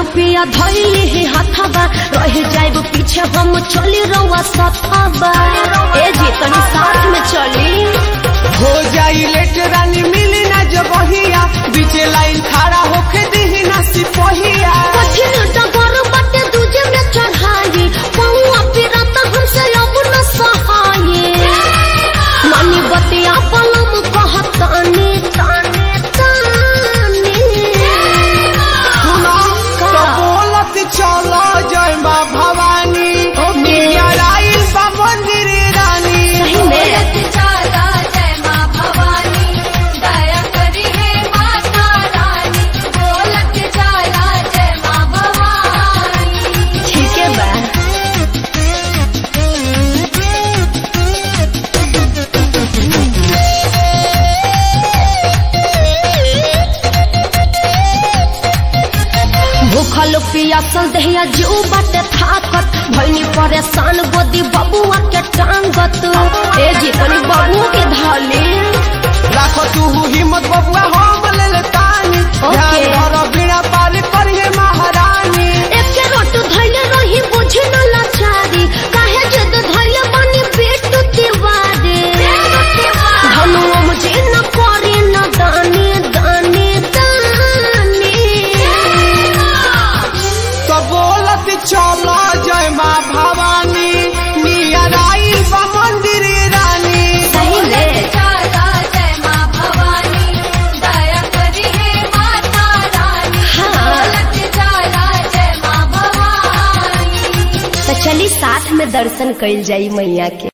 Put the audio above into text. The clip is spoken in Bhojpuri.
पिया धैली ही हथबा रह जाइब पीछे हम चली रवा सथबा ए जी तनी साथ में चली हो जाई लेट रानी मिली ना जबहिया बीचे लाइन खड़ा होके दिही ना सिपहिया कठिन डगर बटे दूजे में चढ़ाई पौआ पिरत हमसे अब न सहाये मानी बतिया पलम कहतानी ताने ताने सुना का? तो बोलत चलो जय माँ भवानी ओके। मिया राइल बा मंदिर रानी सही में चाला जय माँ भवानी दया करी है माता रानी बोलत चाला जय माँ भवानी ठीक है बा भूखल पियासल दहिया जीव बाटे थाकत भैनी परेशान गोदी बबुआ के टांगत ए जी तनी बबुआ के धाली राखो तू हिम्मत बबुआ हम ले ले तानी ओके। ध्यान धरो बिना पार करिए महारानी एके रोट धैले रही बुझे न लाचारी काहे जद धैले बनी पेट तिवारी धनु मुझे न करे न दानी दानी दानी तो बोलत चलो जय माँ भवानी मिया राइल बा मंदिर रानी सही में चाला जय माँ भवानी दया करी है माता रानी हाँ। बोलत चाला जय माँ भवानी तो चली साथ में दर्शन कइल जाई मैया के